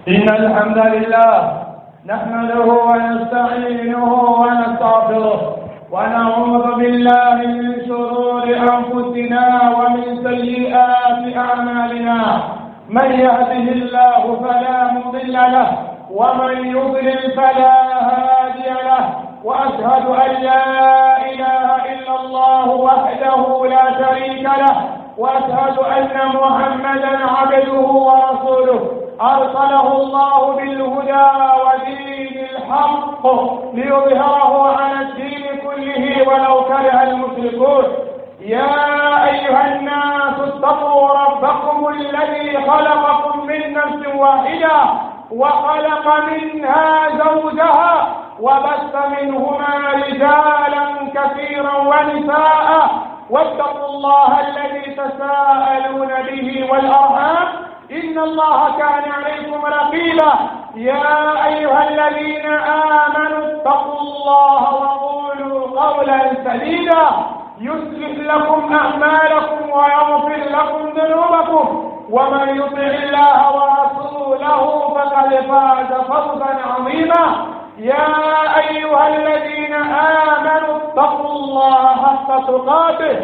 إن الحمد لله نحمده ونستعينه ونستغفره ونعوذ بالله من شرور أنفسنا ومن سيئات أعمالنا من يهده الله فلا مضل له ومن يضلل فلا هادي له وأشهد أن لا إله إلا الله وحده لا شريك له وأشهد أن محمدا عبده ورسوله أرسله الله بالهدى ودين الحق ليظهره على الدين كله ولو كره المشركون يا أيها الناس اتقوا ربكم الذي خلقكم من نفس واحدة وخلق منها زوجها وبث منهما رجالا كثيرا ونساء واتقوا الله الذي تساءلون به والأرحام إن الله كان عليكم رقيبا يا أيها الذين آمنوا اتقوا الله وقولوا قولا سديدا يصلح لكم أعمالكم ويغفر لكم ذنوبكم ومن يطع الله ورسوله فقد فاز فوزا عظيما يا أيها الذين آمنوا اتقوا الله حق تقاته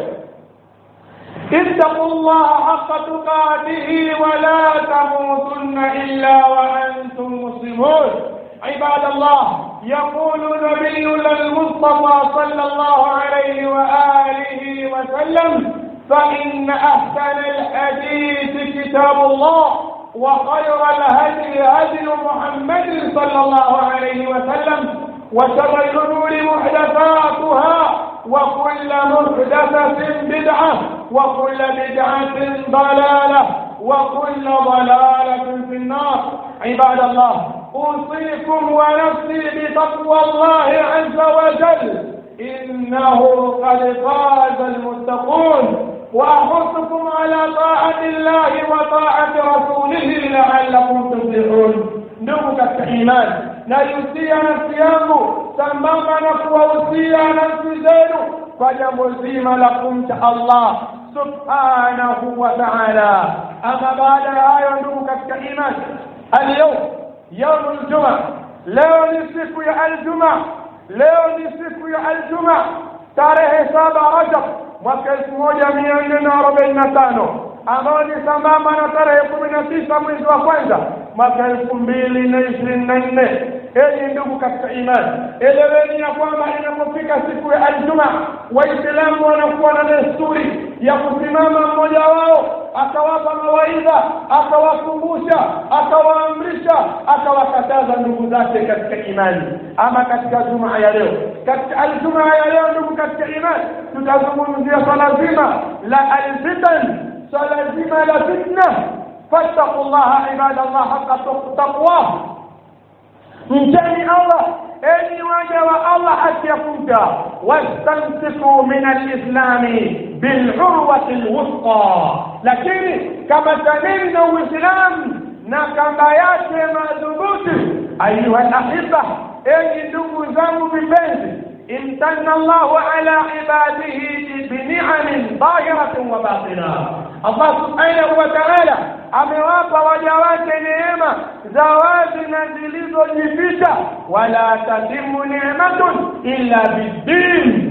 اتقوا الله حق تقاته ولا تموتن إلا وأنتم مسلمون عباد الله يقول نبينا المصطفى صلى الله عليه وآله وسلم فإن أحسن الحديث كتاب الله وخير الهدي هدي محمد صلى الله عليه وسلم وشر الأمور محدثاتها وكل محدثة بدعة وكل بدعة ضلالة وكل ضلالة في النار عباد الله أوصيكم ونفسي بتقوى الله عز وجل إنه قد فاز المتقون وأحثكم على طاعة الله وطاعة رسوله لعلكم تفلحون ndugu katika imani naihusia nafsi yangu sambamba na kuwahusia nafsi zenu kwa jambo zima la kumcha allah subhanahu wa taala ama baada ya hayo ndugu katika imani alyaum yaumu ljuma leo ni siku ya aljuma leo ni siku ya aljuma tarehe saba rajab mwaka elfu moja mia nne na arobaini na tano ambayo ni sambamba na tarehe kumi na tisa mwezi wa kwanza mwaka elfu mbili na ishirini na nne enyi ndugu katika imani eleweni ya kwamba inapofika siku ya aljuma waislamu wanakuwa na desturi ya kusimama mmoja wao akawapa mawaidha akawakumbusha akawaamrisha akawakataza ndugu zake katika imani ama katika jumaa ya leo katika aljumaa ya leo ndugu katika imani tutazungumzia swala zima la alfitan swala zima la fitna fattaqu llaha ibadallah haqa taqwah mcheni allah enyi waja wa allah haki ya kumcha wastamsiku min alislami bilurwati lwusqa lakini kamataneni na uislamu na kamba yake madhubuti ayuha lahiba enyi ndugu zangu vipenzi امتن الله على عباده بنعم ظاهرة وباطنة الله سبحانه وتعالى amewapa waja wake neema za wazi na zilizojificha wala tatimu nematun illa biddin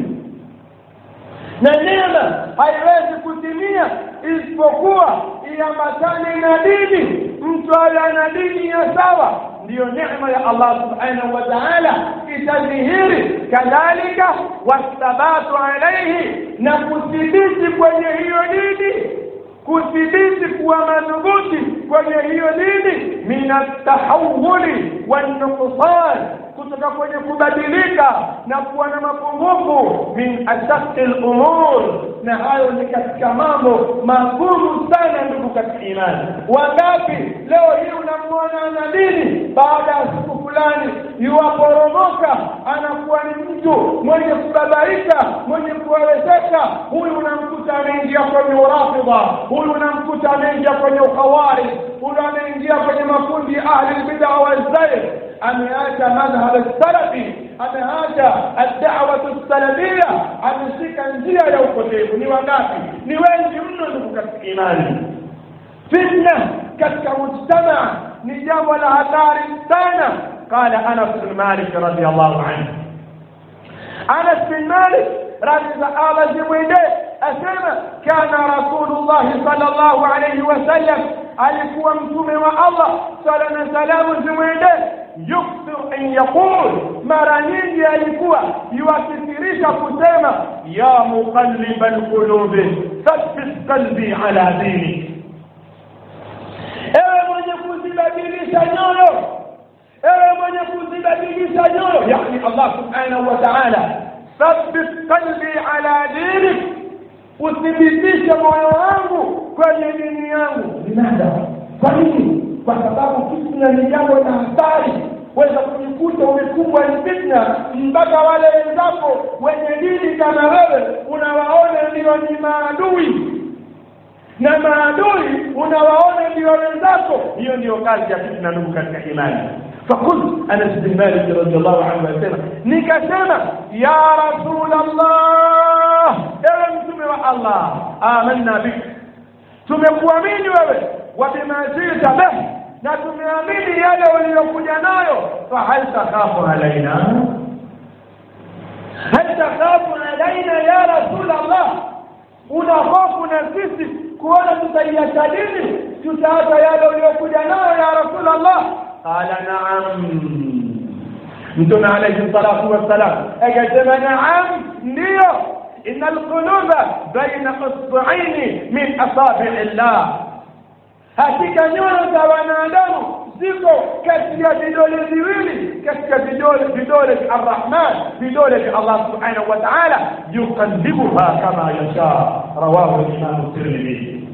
na neema haiwezi kutimia isipokuwa iambatane na dini mtu ala na dini ya sawa ndiyo neema ya Allah subhanahu wa ta'ala itadhihiri kadhalika wathabatu alaihi na kuthibiti kwenye hiyo dini kuthibiti kuwa madhubuti kwenye hiyo dini min atahawuli wannuqsan kutoka kwenye kubadilika na kuwa na mapungufu min ashaqi lumur na hayo ni katika mambo magumu sana ndugu katika imani wangapi leo hii unamwona ana dini baada ya siku fulani yuwaporomoka anakuwa ni mtu mwenye kubabaika mwenye kuwezesha huyu unamkuta ameingia kwenye urafidha huyu unamkuta ameingia kwenye ukhawari huyu ameingia kwenye makundi ya ahli lbida walzair ameacha madhhab salafi ameacha ad-da'wah salafia ameshika njia ya upotevu ni wangapi ni wengi mno ndugu katika imani fitna katika mujtamaa ni jambo la hatari sana qala anas bin malik radiyallahu anhu anas bin malik radhi za allah zimwendee asema kana rasulullahi sallallahu alayhi wasallam alikuwa mtume wa allah sala na salamu zimwendee yukthiru an yaqul mara nyingi alikuwa yuakithirisha kusema ya muqalliba lqulubi thabbit qalbi ala dinik ewe mwenye kuzibadilisha nyoyo ewe mwenye kuzibadilisha nyoyo yani allah subhanahu wa taala thabbit qalbi ala dinik uthibitishe moyo wangu kwenye dini yangu linada kwa nini kwa sababu fitna ni jambo la hatari weza kujikuta umekumbwa ni fitna mpaka wale wenzako wenye dini kama wewe unawaona ndio ni maadui na maadui unawaona ndio wenzako hiyo ndiyo kazi ya fitna ndugu katika imani فقلت انس بن مالك رضي الله عنه اسمع nikasema ya rasul allah ewe mtume wa allah amanna bik tumekuamini wewe wa bima jita bih na tumeamini yale uliyokuja nayo fahal takhafu alaina hal takhafu alaina ya rasul allah una hofu na sisi kuona tutaiacha dini tutaacha yale uliyokuja nayo ya rasul allah qala naam mtume alayhi salatu wassalam akasema naam ndiyo إن القلوب بين أصبعين من أصابع الله hakika nyoyo za wanadamu ziko kati ya vidole viwili katika vidole vidole vya arrahman vidole vya allah subhanahu wa taala yuqallibuha kama yasha rawahu limamu tirmidhi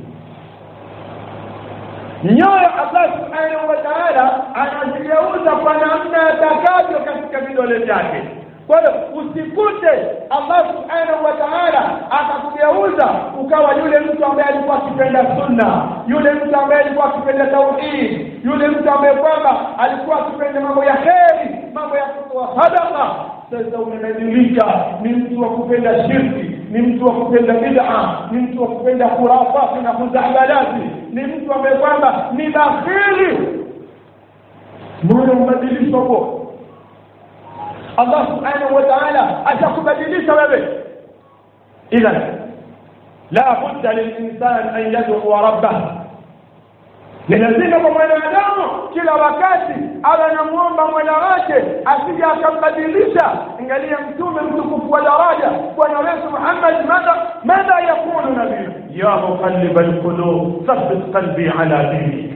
nyoyo allah subhanahu wa taala anazigeuza kwa namna atakavyo katika vidole vyake kwa hiyo usikute allah subhanahu wa taala akakugeuza ukawa yule mtu ambaye alikuwa akipenda sunna yule mtu ambaye alikuwa akipenda tauhid yule mtu ambaye kwamba alikuwa akipenda mambo ya kheri mambo ya kutoa sadaka sasa umebadilika ni mtu wa kupenda shirki ni mtu wa kupenda bid'a ni mtu wa kupenda khurafati na khuzabalati ni mtu ambaye kwamba ni bakhili moyo mbadilisho huo Allah subhanahu wa ta'ala atakubadilisha wewe idhan la budda lilinsan an yad'u rabbah ni lazima kwa mwanadamu kila wakati awe anamwomba mola wake asije akambadilisha angalia mtume mtukufu wa daraja bwana wetu muhammad madha madha yaqulu nabii ya muqallib alqulub thabbit qalbi ala dinik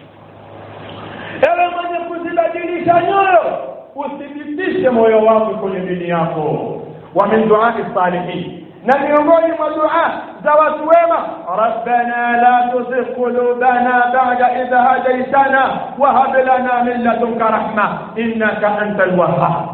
ewe mwenye kuzibadilisha nyoyo uthibitishe moyo wako kwenye dini yako wa min duai salihin na miongoni mwa dua za watu wema rabbana la tuzigh qulubana ba'da idh hadaytana wa hab lana min ladunka rahma innaka antal wahhab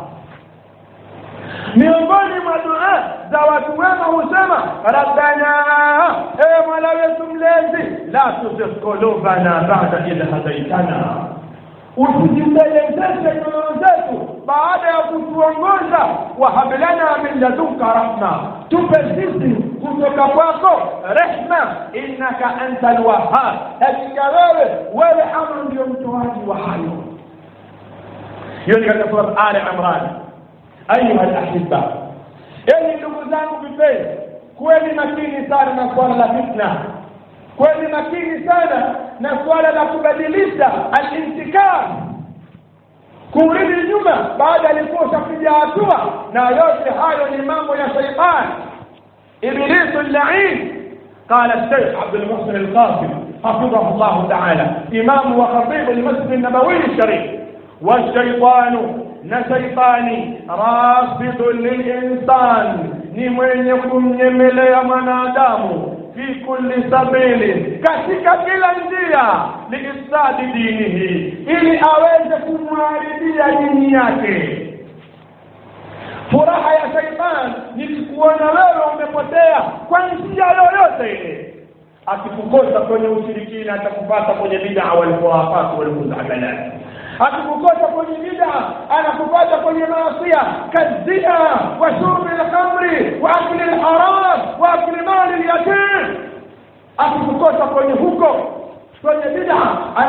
miongoni mwa dua za watu wema husema rabbana e mola wetu mlezi la tuzigh qulubana ba'da idh hadaytana usijipelezeshe nyoyo zetu baada ya kutuongoza wahablana min ladunka rahma tupe sisi kutoka kwako rehma innaka anta lwahab hakika wewe wewe ama ndio mtoaji wa hayo hiyo ni katika surat ali imran ayuha lahibba enyi ndugu zangu vipenzi kuweni makini sana na swala la fitna kweni makini sana na suala la kubadilisha alintikam kurudi nyuma baada alikuwa ushapiga hatua na yote hayo ni mambo ya shaitan ibilisu llain قال الشيخ عبد المحسن القاسم حفظه الله تعالى إمام وخطيب المسجد النبوي الشريف والشيطان نشيطاني رافض للإنسان نمين يكون يملي منادامه fi kulli sabili katika kila njia liifsadi dinihi ili aweze kumharibia dini yake furaha ya shaitan ni kukuona wewe umepotea kwa njia yoyote ile akikukosa kwenye ushirikina atakupata kwenye bid'a walkhurafat walmuzabalati akikukosa kwenye bid'a anakupata kwenye maasia kazina wa shurbi lkhamri wa akli lharam wa akli mali lyatim akikukosa kwenye huko kwenye bid'a anakupata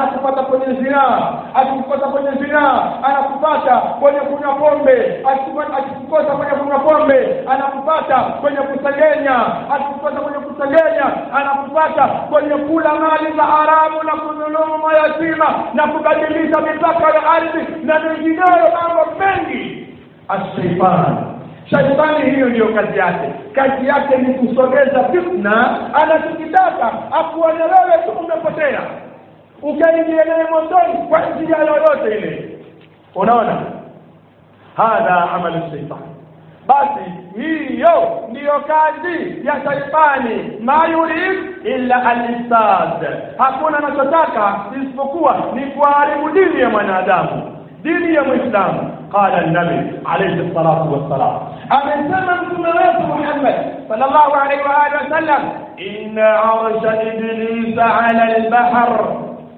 kwenye zinaa akikukosa kwenye zinaa anakupata kwenye kunywa pombe Akiku- akikukosa kwenye kunywa pombe anakupata kwenye kusengenya akikukosa kwenye kusengenya anakupata kwenye kula mali za haramu na kudhulumu mayatima na kubadilisha mipaka ya ardhi na mengineyo mambo mengi ashaitani shaitani hiyo ndiyo kazi yake kazi yake ni kusogeza fitna anachokitaka akuone wewe tu umepotea ukaingia naye motoni kwa njia yoyote ile unaona hadha amalu shaitani basi hiyo ndiyo kazi ya shaitani ma yurid illa alifsad hakuna anachotaka isipokuwa ni kuharibu dini ya mwanadamu dini ya mwislamu قال النبي عليه الصلاة والسلام أمن متوم wetu Muhammad صلى الله عليه وآله وسلم إن عرش إبليس على البحر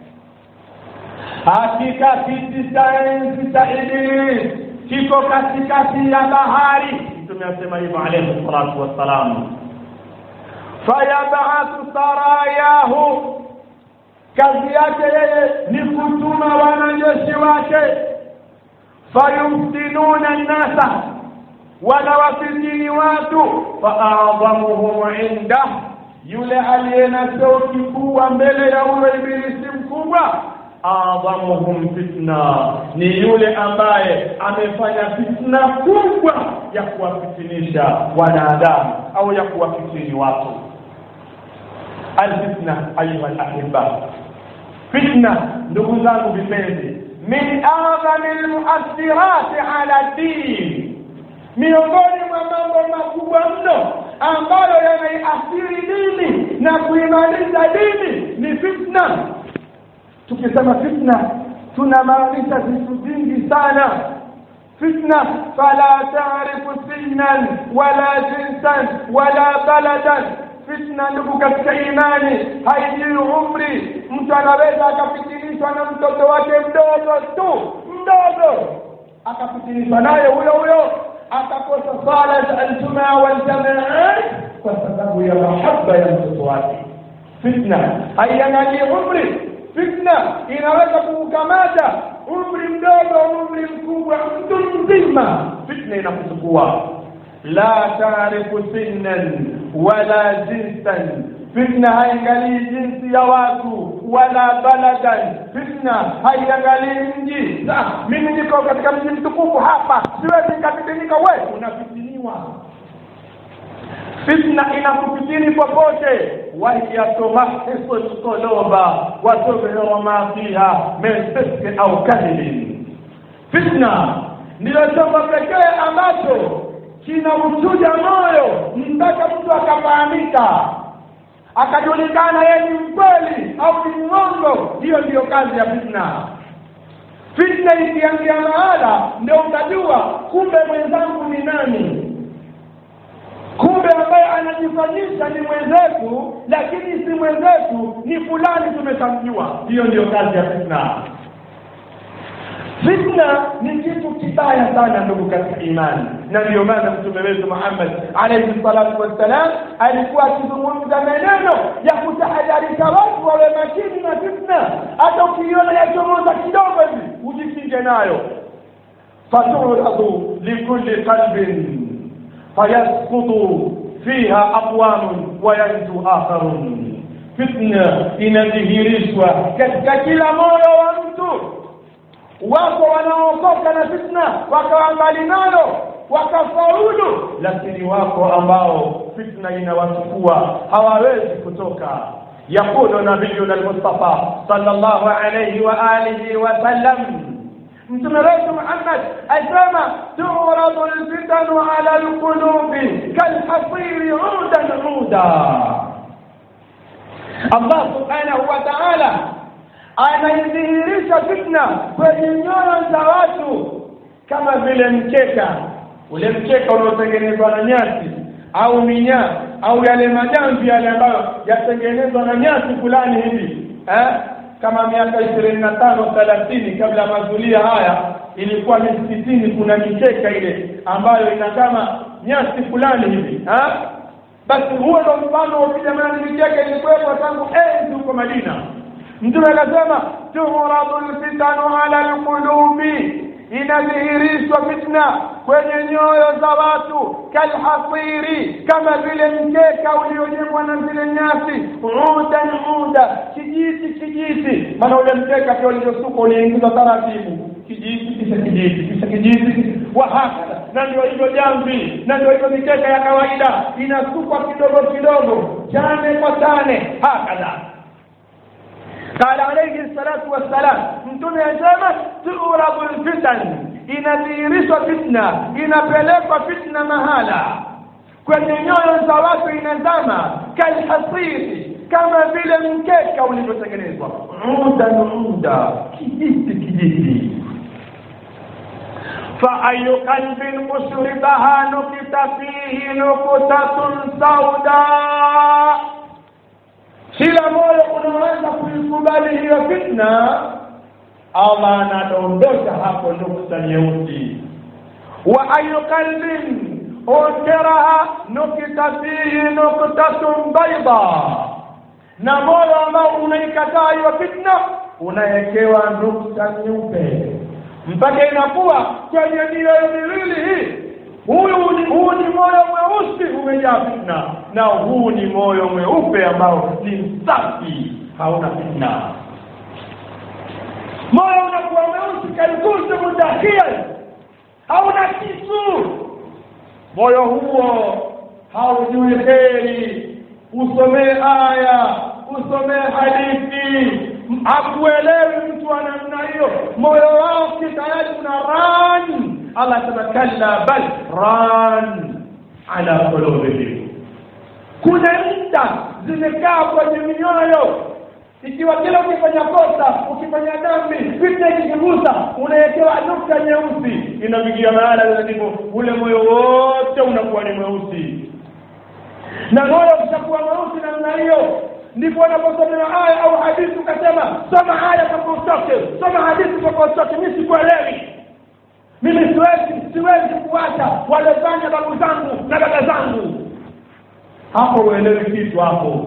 hakika kiti cha enzi cha Iblis kiko katikati ya bahari mtume asema hivyo alayhi salatu wassalam fayabathu sarayahu kazi yake yeye ni kutuma wanajeshi wake fayuftinuna nnasa wanawafitini watu faadhamuhum indah yule aliye na cheo kikubwa mbele ya huyo ibilisi mkubwa adhamuhum fitna ni yule ambaye amefanya fitna kubwa ya kuwafitinisha wanadamu au ya kuwafitini watu alfitna ayuha alahibba fitna ndugu zangu vipenzi min adhami lmuathirati ala din miongoni mwa mambo makubwa mno ambayo yanaiathiri dini na kuimaliza dini ni fitna tukisema fitna tunamaanisha vitu vingi sana fitna fala taarifu sinnan wala jinsan wala baladan fitna ndugu katika imani haijui umri mtu anaweza akafitinishwa na mtoto wake mdogo tu mdogo akafitinishwa naye huyo huyo akakosa sala za aljumaa waljamaa kwa sababu ya mahaba ya mtoto wake fitna haiangalii umri fitna inaweza kuukamata umri mdogo umri mkubwa mtu mzima fitna inakuchukua la taarifu sinnan wala jinsan fitna haiangalii jinsi ya watu wala baladan fitna haiangalii mji mimi niko katika mji mtukufu hapa siwezi nikafitinika we unafitiniwa fitna inakufitini popote wahiya tumahisu lquluba wa tubhiru ma fiha min fiski au kadhibin fitna ndiyo chombo pekee ambacho kinauchuja moyo mpaka mtu akafahamika akajulikana yeye ni mkweli au ni mwongo hiyo ndiyo kazi ya fitna fitna ikiangia mahala ndio utajua kumbe mwenzangu ni nani kumbe ambaye anajifanyisha ni mwenzetu lakini si mwenzetu ni fulani tumeshamjua hiyo ndiyo kazi ya fitna fitna ni kitu kibaya sana ndugu katika imani na ndiyo maana mtume wetu muhammad alaihi salatu wassalam alikuwa akizungumza maneno ya kutahadharisha watu wawe makini na fitna hata ukiiona yachomoza kidogo hivi ujikinge nayo faturadu likulli qalbin فيسقط فيها أقوام وينجو آخرون فتنة inadhihirishwa katika kila moyo wa mtu wako wanaokoka na fitna wakawa mbali nalo wakafaulu lakini wako ambao fitna inawachukua hawawezi kutoka yaqulu nabiyuna almustafa sallallahu alayhi wa alihi wa sallam mtume wetu Muhammad asema turadu alfitanu ala alqulubi kalhasiri udan uda Allah subhanahu wa ta'ala anaidhihirisha fitna kwenye nyoyo za watu kama vile mkeka ule mkeka unaotengenezwa na nyasi au minyaa au yale majamvi yale ambayo yatengenezwa na nyasi fulani hivi eh? kama miaka ishirini na tano thelathini kabla ya mazulia haya ilikuwa misikitini kuna mikeka ile ambayo ina kama nyasi fulani hivi ha? basi huo ndo mfano wa jamani mikeka ilikuwepo tangu enzi huko madina mtume akasema tuhradu lfitanu ala lqulubi inadhihirishwa fitna kwenye nyoyo za watu kalhasiri kama vile mkeka uliojengwa na zile nyasi udan uda kijiti kijiti maana ule mkeka pia ulivyosuka uliingizwa taratibu kijiti kisha kijiti kisha kijiti wahakadha na ndio hivyo jamvi na ndio hivyo mikeka ya kawaida inasukwa kidogo kidogo chane kwa chane hakadha قال عليه الصلاة والسلام mtume asema tuurabu lfitan inadhihirishwa fitna inapelekwa fitna mahala kwenye nyoyo za watu inazama kalhasiri kama vile mkeka ulivyotengenezwa udan uda kijiti kijiti فأي قلب أشربها نكت فيه نكتة سوداء kila moyo unaweza kuikubali hiyo fitna allah anadondosha hapo nukta nyeusi wa ayu qalbin unkiraha nukita fihi nuktatun baida na moyo ambao unaikataa hiyo fitna unawekewa nukta nyeupe mpaka inakuwa kwenye mioyo miwili hii huyu ni huu ni moyo mweusi umejaa fitna na huu ni moyo mweupe ambao ni msafi hauna fitna moyo unakuwa mweusi kalkusu mudakhil hauna kitu moyo huo haujui kheri usomee aya usomee hadithi hakuelewi mtu wa namna hiyo moyo wake tayari una ran allah asema kalla bal ran ala qulubihim kuna nta zimekaa kwenye mioyo ikiwa kila ukifanya kosa ukifanya dhambi fitna ikikugusa unawekewa nukta nyeusi inafikia mahala ndipo ule moyo wote unakuwa ni mweusi na moyo ukishakuwa mweusi namna hiyo ndipo unaposomewa aya au hadithi ukasema soma aya toka utoke soma hadithi toka utoke mi sikuelewi mimi siwezi siwezi kuacha waliofanya babu zangu na dada zangu hapo uelewi kitu hapo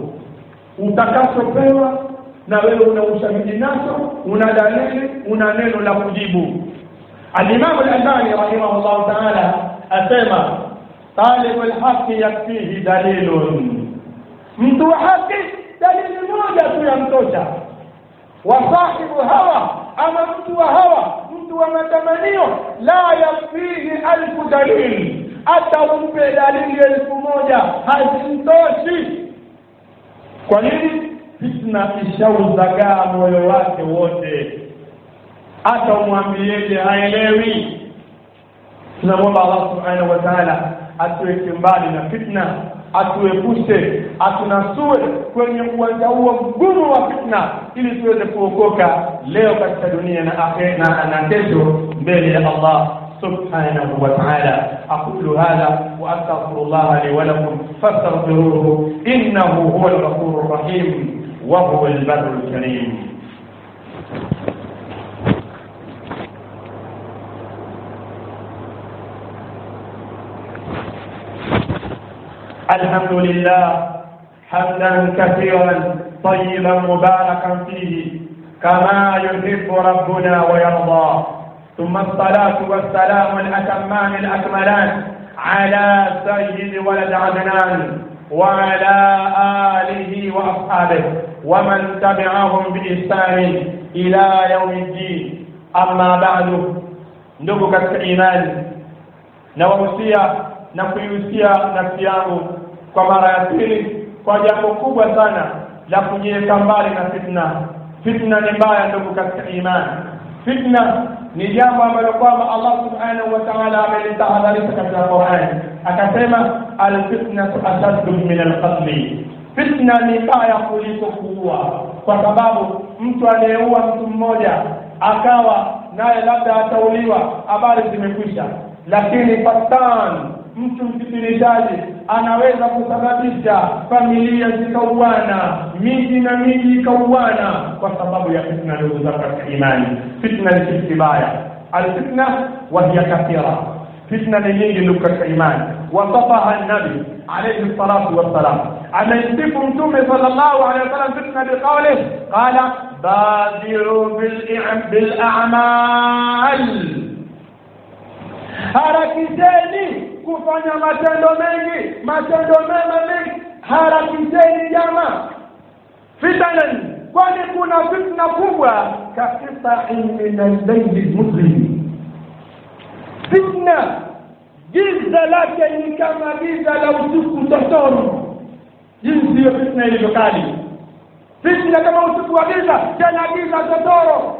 utakachopewa na wewe una ushahidi nacho una dalili una neno la kujibu alimamu lalbani rahimahullahu taala asema talibu lhaqi yakfihi dalilun mtu wa haki dalili moja tu yamtosha wa sahibu hawa ama mtu wa hawa mtu wa matamanio la yakfihi alfu dalili hata umpe dalili elfu moja hazimtoshi kwa nini fitna ishauzagaa moyo wake wote hata umwambieje haelewi tunamwomba allah subhanahu wa taala atuweke mbali na fitna atuepushe atunasue kwenye uwanja huo mgumu wa fitna ili tuweze kuokoka leo katika dunia na akhera na kesho mbele ya allah سبحانه وتعالى أقول هذا وأستغفر الله لي ولكم فاستغفروه إنه هو الغفور الرحيم وهو البر الكريم الحمد لله حمدا كثيرا طيبا مباركا فيه كما يحب ربنا ويرضى ثم الصلاة والسلام الأتمان الأكملان على سيد ولد عدنان وعلى آله وأصحابه ومن تبعهم بإحسان إلى يوم الدين أما بعد ndugu katika imani nawahusia na kuihusia nafsi yangu kwa mara ya pili kwa jambo kubwa sana la kujiweka mbali na fitna fitna ni mbaya ndugu katika imani fitna ni jambo ambalo kwamba Allah subhanahu wa ta'ala amelitahadharisha katika Qur'an akasema alfitnatu ashaddu min alqatli fitna ni mbaya kuliko kuua kwa sababu mtu anayeua mtu mmoja akawa naye labda atauliwa habari zimekwisha lakini fatan mtu mfitinishaji anaweza kusababisha familia zikauana miji na miji ikauana kwa sababu ya fitna ndugu zangu katika imani fitna ni kitu kibaya alfitna wahiya kathira fitna ni nyingi ndugu katika imani wasafaha nabi alayhi salatu wassalam amesifu mtume sallallahu alayhi wasallam fitna biqawlih qala badiru bil a'mal harakisheni kufanya matendo mengi matendo mema mengi harakisheni jamaa fitanan kwani kuna fitna kubwa kaqitain min al-layli muslim fitna giza lake ni kama giza la usiku totoro jinsi hiyo fitna ilivyo kali fitna kama usiku wa giza tena giza totoro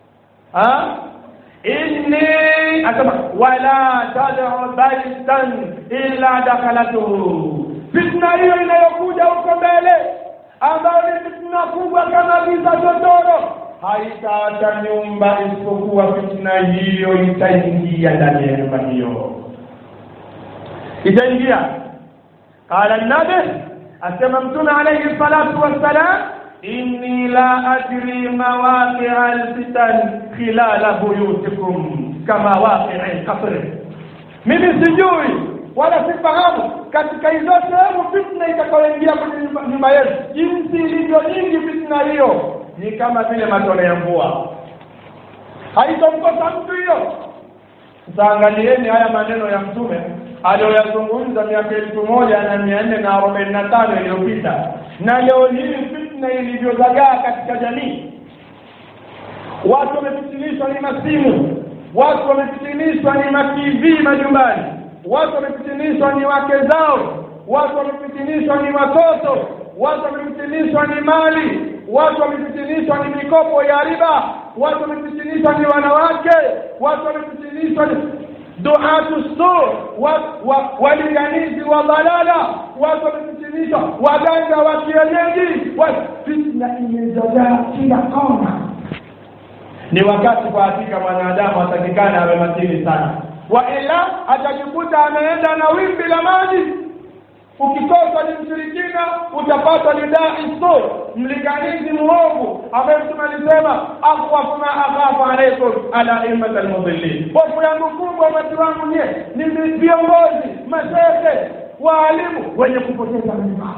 inni asema wala tad'u baitan illa dakhalatuhu fitna hiyo inayokuja huko mbele ambayo ni fitna kubwa kama giza totoro haitaacha nyumba isipokuwa fitna hiyo itaingia ndani ya nyumba hiyo itaingia qala nabi asema mtume alayhi salatu wassalam inni la adri mawaqia alfitan khilala buyutikum kama waqia alqasr mimi sijui wala sifahamu katika hizo sehemu fitna itakayoingia kwenye nyumba yetu jinsi ilivyo nyingi fitna hiyo ni kama vile matone ya mvua haitomkosa mtu hiyo sasa angalieni haya maneno ya mtume aliyoyazungumza miaka elfu moja na mia nne na arobaini na tano iliyopita na leo hii fitna ilivyozagaa katika jamii watu wamefitinishwa ni masimu watu wamefitinishwa ni matv majumbani watu wamefitinishwa ni wake zao watu wamefitinishwa ni watoto watu wamefitinishwa ni mali watu wamefitinishwa ni mikopo ya riba watu wamefitinishwa ni wanawake watu wamefitinishwa ni duatu su walinganizi wa balala watu wamefitinishwa waganga wa kienyeji fitna imezagaa kila kona ni wakati kwa hakika mwanadamu atakikana awe makini sana waila atajikuta ameenda na wimbi la maji ukikosa ni mshirikina utapata ni dai so mlinganizi muovu ambaye mtume alisema akhwafu ma akhafu alaikum ala immat almudhillin hofu yangu kubwa umati wangu nie ni viongozi mashehe waalimu wenye kupoteza mima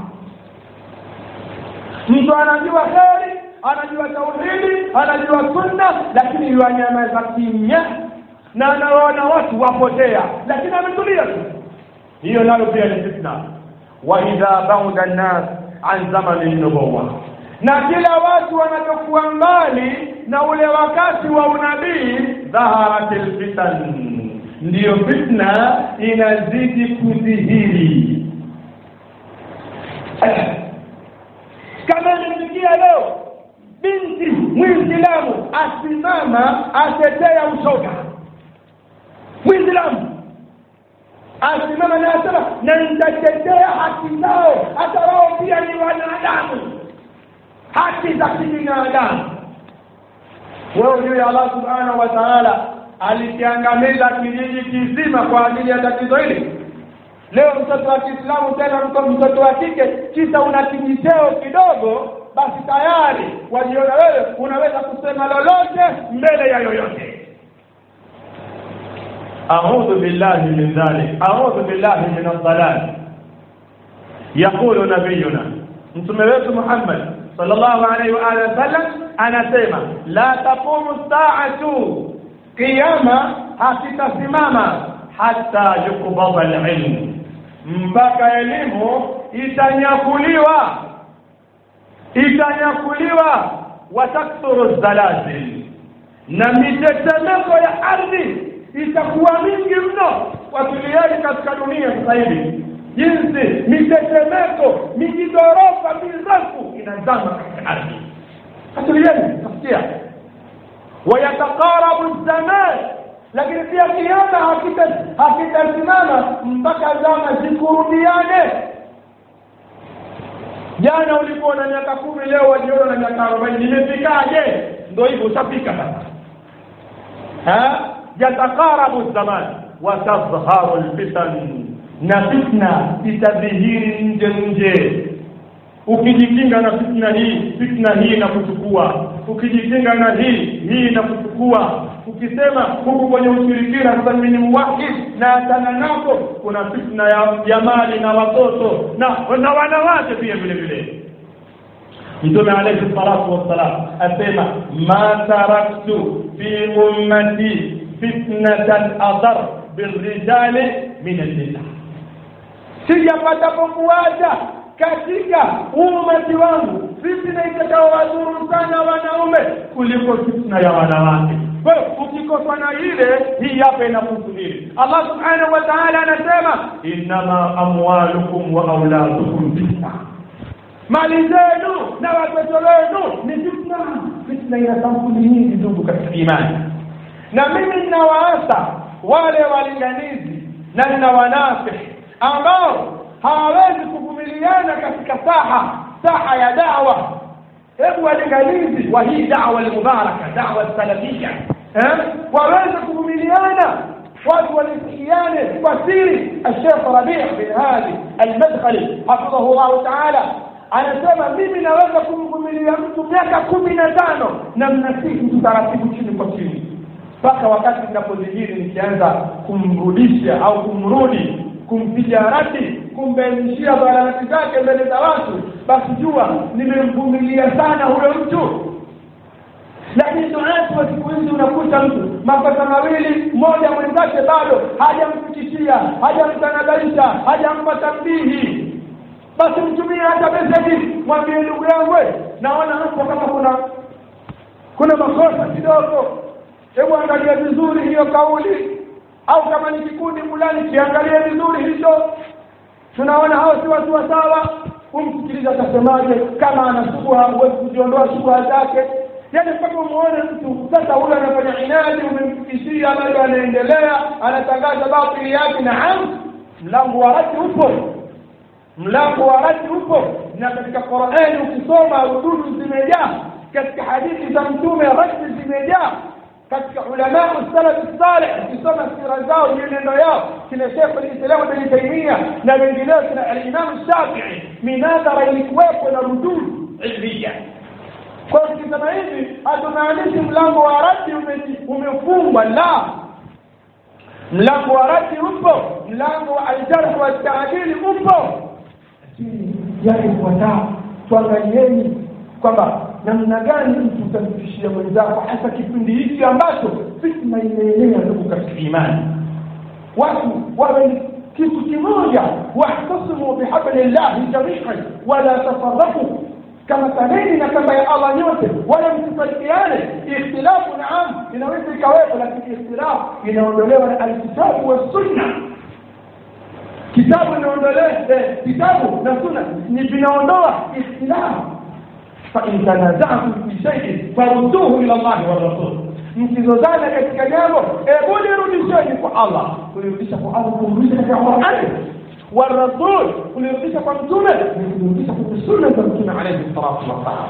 mtu anajua heri anajua tauhidi anajua sunna lakini yuanyamaza kimya na anawaona watu wapotea lakini ametulia tu hiyo nayo pia ni fitna wa idha bauda nnas an zamani nubuwa na kila watu wanapokuwa mbali na ule wakati wa unabii dhaharat lfitan ndiyo fitna inazidi kudhihiri kama imefikia leo binti mwislamu asimama atetea ushoga mwislamu asimama na asema na nitatetea haki zao hata wao pia ni wanadamu haki za kibinadamu wewe ujue allah subhanahu wa taala alikiangamiza kijiji kizima kwa ajili ya tatizo hili leo mtoto wa kiislamu tena mtoto wa kike kisa una kijiteo kidogo basi tayari wajiona wewe unaweza kusema lolote mbele ya yoyote أعوذ بالله من ذلك أعوذ بالله من الضلال يقول نبينا mtume wetu Muhammad sallallahu alaihi wa alihi wasallam anasema la taqumu saatu kiyama hakitasimama hata yukbadha alilm mpaka elimu itanyakuliwa itanyakuliwa watakthuru zalazil na mitetemeko ya ardhi itakuwa mingi mno watulieni katika dunia sasa hivi jinsi mitetemeko mijigorofa mirefu inazama katika ardhi watulieni tasikia wayatakarabu zaman lakini pia kiama hakitasimama mpaka zama zikurudiane jana ulikuwa na miaka kumi leo wajiona na miaka arobaini nimefikaje ndo hivyo ushafika sasa yatakarabu zaman watadhharu lfitan na fitna itadhihiri nje nje ukijikinga na fitna hii fitna hii inakuchukua ukijikinga na hii hii inakuchukua ukisema huku kwenye ushirikina sasa mimi ni muwahid na atana nako kuna fitna ya, ya mali na watoto na na wanawake pia vile vile mtume alayhi salatu wassalam asema ma taraktu fi ummati fitnatan adar birrijali min annisa sijapatapo kuwacha katika umati wangu fitna itakaowadhuru sana wanaume kuliko fitna ya wanawake kwa hiyo ukikoswa na ile hii hapa inahusu hili allah subhanahu wa taala anasema innama amwalukum wa auladukum fitna mali zenu na watoto wenu ni fitna fitna ina sampuli nyingi ndugu katika imani na mimi ninawaasa wale walinganizi na ninawanasihi ambao hawawezi kuvumiliana katika saha saha ya dawa hebu walinganizi wa hii dawa almubaraka dawa salafia eh? waweze kuvumiliana watu walisikiane kwa siri الشيخ ربيع بن هادي المدخلي حفظه الله تعالى anasema mimi naweza kumvumilia mtu miaka kumi na tano na mnasihi mtu taratibu chini kwa chini mpaka wakati ninapozijiri nikianza kumrudisha au kumrudi kumpiga rati kumbainishia dhararati zake mbele za watu basi jua nimemvumilia sana huyo mtu lakini tunaatu wa siku hizi unakuta mtu makosa mawili mmoja mwenzake bado hajamfikishia hajamtanabaisha hajampa tambihi basi mtumie hata meseji mwambie ndugu yangu naona hapo kama kuna kuna makosa kidogo hebu angalia vizuri hiyo kauli au kama ni kikundi fulani kiangalie vizuri hicho tunaona hao si watu wa sawa kumsikiliza atasemaje kama ana shubha huwezi kujiondoa shubha zake yaani mpaka umuone mtu sasa huyo anafanya inadi umemfikishia bado anaendelea anatangaza batili yake naam mlango wa rati upo mlango wa rati upo na katika qurani ukisoma rududu zimejaa katika hadithi za mtume rati zimejaa katika ulamau salafi salih ukisoma sira zao mienendo yao kina shekh lislamu bni taimia na wengineo kina alimamu shafii minadhara ilikuwepo na rududu ilmia kwa hiyo tukisema hivi hatumaanishi mlango wa radi umefungwa la mlango wa radi upo mlango wa aljarh wa taadili upo lakini yale kuwataa tuangalieni kwamba namna gani mtu utamfikishia mwenzako hasa kipindi hiki ambacho fitna imeenea ndugu katika imani watu wawe kitu kimoja wahtasimu bihabli llahi jamian wala tafarraku kama kaneni na kamba ya allah nyote wala msifarikiane ikhtilafu naam inaweza ikawepo lakini ikhtilafu inaondolewa na alkitabu wassunna kitabu inaondolewa kitabu na sunna ni vinaondoa ikhtilafu فإن تنازعتم في شيء فردوه إلى الله والرسول mkizozana katika jambo hebu lirudisheni kwa allah kulirudisha kwa allah kulirudisha katika qurani warasul kulirudisha kwa mtume ni kulirudisha kwenye sunna za mtume alaihi salatu wassalam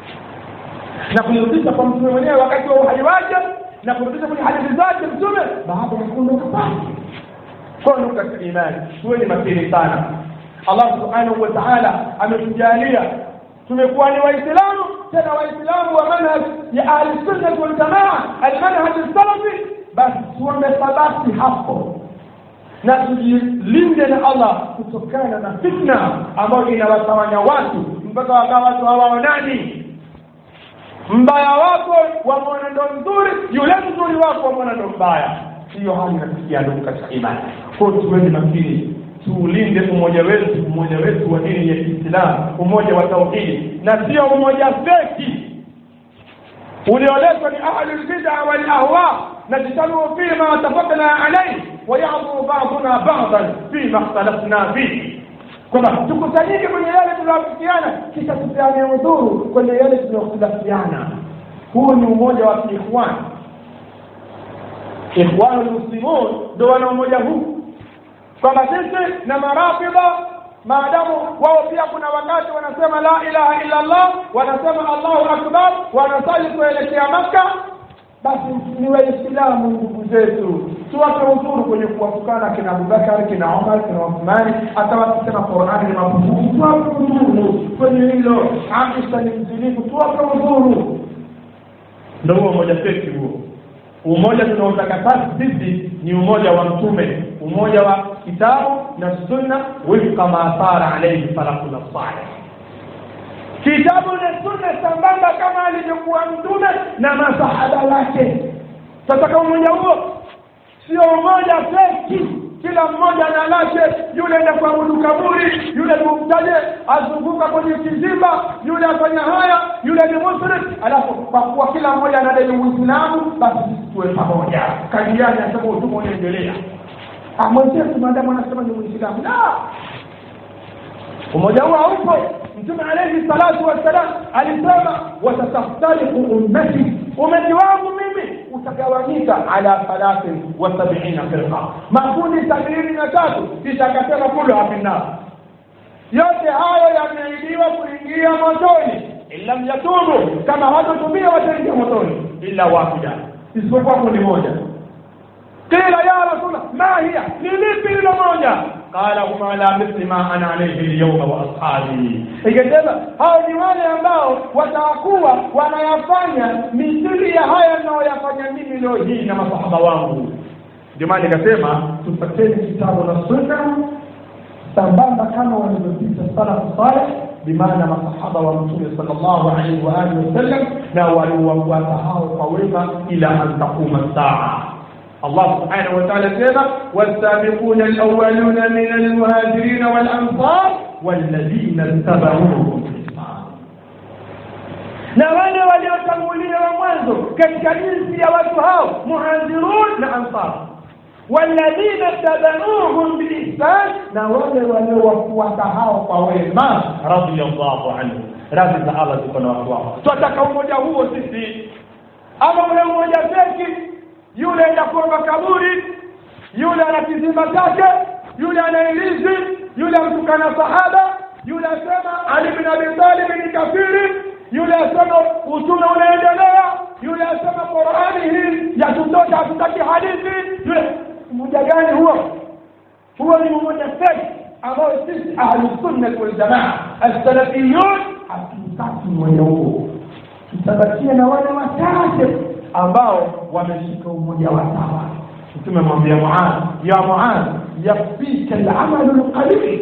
na kulirudisha kwa mtume mwenyewe wakati wa uhai wake na kurudisha kwenye hadithi zake mtume baada ya kuondoka kwake kwa ndugu katika imani tuweni makini sana allah subhanahu wa taala ametujalia tumekuwa ni waislamu tena waislamu wa manhaj ya ahli sunnah wal jamaa almanhaj salafi basi tuombe thabati hapo na tujilinde na allah kutokana na fitna ambayo inawatawanya watu mpaka wakawa watu hawaonani mbaya wako wa mwenendo mzuri yule mzuri wako wa mwenendo mbaya hiyo hali inafikia ndugu katika imani kwao tuweni makini tuulinde umoja wetu umoja wetu wa dini ya kiislamu umoja wa tauhidi na sio umoja feki ulioletwa ni ahlu lbida walahwa najtalu fima watafakna alaihi wayadhuru baduna badan fima ikhtalafna fihi kwamba tukusanyike kwenye yale tunayoafikiana kisha tupeane udhuru kwenye yale tunayokhtilafiana huu ni umoja wa kiikhwani ikhwanu lmuslimun ndo wana umoja huu kwamba sisi na marafidha maadamu wao pia kuna wakati wanasema la ilaha illa allah wanasema allahu akbar wanasali kuelekea makka basi ni waislamu ndugu zetu tuwape udhuru kwenye kuwatukana kina abubakar kina omar kina uthmani hata wakisema qurani ni mapungufu tuwape udhuru kwenye hilo aisha ni mzinifu tuwape udhuru ndo huo umoja feki huo umoja tunaotaka sasa sisi ni umoja wa mtume umoja wa kitabu na sunna wifqa ma sara alayhi salafuna salih kitabu na sunna sambamba kama alivyokuwa mtume na masahaba wake sasa kama umoja huo sio umoja feki kila mmoja na lake yule enda kuabudu kaburi yule ni mubtadi azunguka kwenye kizimba yule afanya haya yule ni muslim alafu kwa kuwa kila mmoja anadai uislamu basi sisi tuwe pamoja kadiani asema utume unaendelea mwenzetu maadamu anasema ni muislamu la umoja huo haupo mtume alayhi salatu wassalam alisema watatastariku ummati umati wangu mimi utagawanyika ala thalathin wa sabina firqa makundi sabini na tatu kisha akasema kulluha finnar yote hayo yameahidiwa kuingia motoni illam yatubu kama hawatotumia wataingia motoni illa wahida isipokuwa kundi moja qila ya rasulullah ma hiya ni lipi hilo moja qala hum ala mithli ma ana alayhi alyawma wa ashabi ikasema hao ni wale ambao watakuwa wanayafanya mithili ya haya ninayoyafanya mimi leo hii na masahaba wangu ndio maana nikasema tupateni kitabu na sunna sambamba kama walivyopita salafu saleh bimaana masahaba wa mtume sallallahu alaihi wa alihi wasallam na waliowafuata hao kwa wema ila an taquma saa الله سبحانه وتعالى سيما والسابقون الأولون من المهاجرين والأنصار والذين اتبعوهم بإحسان na wale waliotangulia wa mwanzo katika jinsi ya watu hao muhajirun na ansar walladhina tabauhum biihsan na wale waliowafuata hao kwa wema radiyallahu anhu radhi za allah ziko na watu wao twataka umoja huo sisi ama ule umoja feki yule enda kuomba kaburi yule ana kizimba chake yule ana ilizi yule amtukana sahaba yule asema ali bin abi talib ni kafiri yule asema utume unaendelea yule asema qurani hii yatutosha hatutaki hadithi yule mmoja gani huo huo ni mmoja feki ambao sisi ahlusunnat waljamaa alsalafiyun hatutaki mmoja huo tutabakia na wale wachache ambao wameshika umoja wa sawa mtume mwambia muadh ya muadh yakfika alamalu lqalil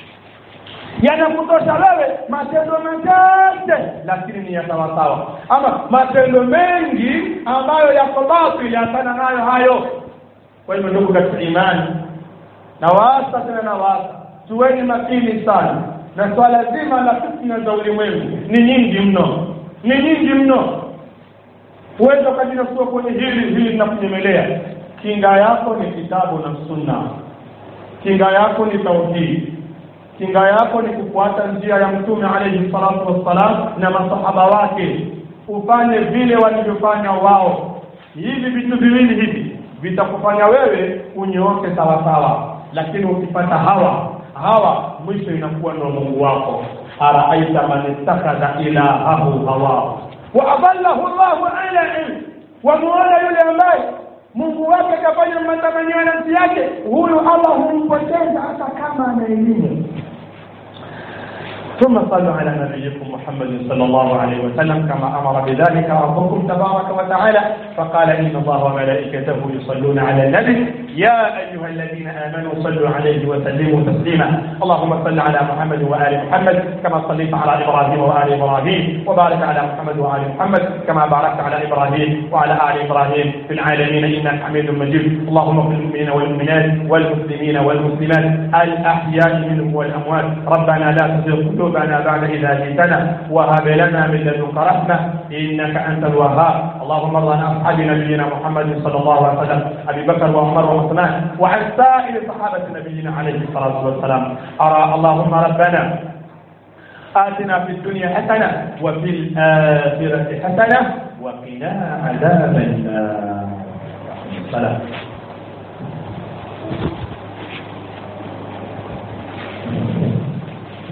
yanakutosha wewe matendo machache lakini ni ya sawasawa ama matendo mengi ambayo yako batili hapana nayo hayo kwa hivyo ndugu katika imani na waasa tena na waasa tuweni makini sana na swala zima la fitna za ulimwengu ni nyingi mno ni nyingi mno huweza ukajinasua kwenye hili hili linakunyemelea kinga yako ni kitabu na sunna kinga yako ni tauhidi kinga yako ni kufuata njia ya mtume alayhi salatu wassalam na masahaba wake ufanye vile walivyofanya wao hivi vitu viwili hivi vitakufanya wewe unyooke sawasawa lakini ukipata hawa hawa mwisho inakuwa ndo mungu wako araaita man ittakhadha ilahahu hawahu waadallahu llahu ala ilm wamuona yule ambaye mungu wake akafanya matamanio ya nafsi yake huyu allah humpoteza hata kama ana elimu ثم صلوا على نبيكم محمد صلى الله عليه وسلم كما امر بذلك ربكم تبارك وتعالى فقال ان الله وملائكته يصلون على النبي يا ايها الذين امنوا صلوا عليه وسلموا تسليما اللهم صل على محمد وال محمد كما صليت على ابراهيم وال ابراهيم وبارك على محمد وال محمد كما باركت على ابراهيم وعلى ال ابراهيم في العالمين انك حميد مجيد اللهم اغفر للمؤمنين والمؤمنات والمسلمين والمسلمات الاحياء منهم والاموات ربنا لا تزغ قلوبنا بعد إذا هديتنا وهب لنا من لدنك رحمة إنك أنت الوهاب اللهم ارض عن أصحاب نبينا محمد صلى الله عليه وسلم أبي بكر وعمر وعثمان وعن سائر صحابة نبينا عليه الصلاة والسلام أرى اللهم ربنا آتنا في الدنيا حسنة وفي الآخرة حسنة وقنا عذاب النار سلام